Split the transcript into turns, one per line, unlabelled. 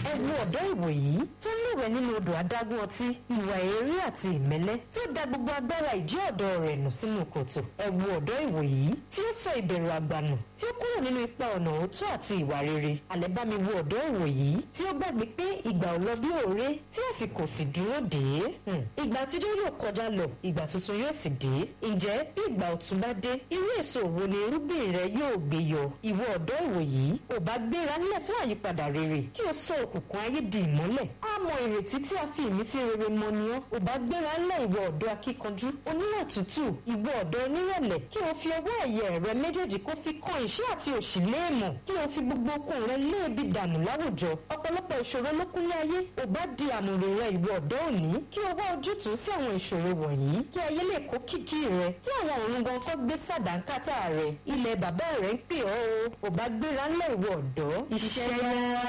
ẹ wo ọ̀dọ́ ìwòyí tó ń lúwẹ̀ nínú odò adágún ọtí ìwà èérí àti ìmẹ́lẹ́ tí ó da gbogbo agbára ìjẹ́ ọ̀dọ́ rẹ̀ nù sínú kòtò ẹ wo ọ̀dọ́ ìwòyí tí ó sọ ìbẹ̀rù àgbànù tí ó kúrò nínú ipa ọ̀nà òótọ́ àti ìwà rere àlẹ́ bá mi wo ọ̀dọ́ ìwòyí tí ó gbàgbé pé ìgbà ò lọ bí òré tí àsìkò sì dúró dé ìgbà àtijọ́ yóò kọjá lọ ìgbà tuntun yóò sì dé ǹjẹ́ bí ìgbà ọ̀tun bá dé irú èso wo ni irúgbìn rẹ yóò gbé yọ ìwọ ọ̀dọ́ ìwòyí ò bá gbéra nílẹ̀ fún àyípadà rere kí o sọ òkùnkùn ayé di ìmọ́lẹ̀ á mọ ìrètí tí a fi ìmísí rere mọ ni ọ́ ò bá gbéra ńlẹ̀ ìwọ ọ̀dọ́ akíkanjú oníwà tútù ìwọ ọ̀dọ́ onírẹ̀lẹ̀ kí o fi ọwọ́ ẹ̀yẹ rẹ méjèèjì kó fi kan ìṣẹ́ àti òṣì léèmọ̀ kí o fi gbogbo okun rẹ léèbi dànù láwùjọ ọ̀pọ̀lọpọ̀ ìṣòro ló kúnlé ayé ò bá di àmùrè rẹ ìwọ ọ̀dọ́ òní kí o wá ojútùú sí àwọn ìṣòro wọ̀nyí kí ayé lè kó kìkì rẹ kí àwọn òun gan kọ́ gbé sàdánkátà rẹ ilẹ̀ bàbá rẹ ń pè ọ́ o ò bá gbéra ńlẹ̀ ìwọ ọ̀dọ́ iṣẹ́ yá.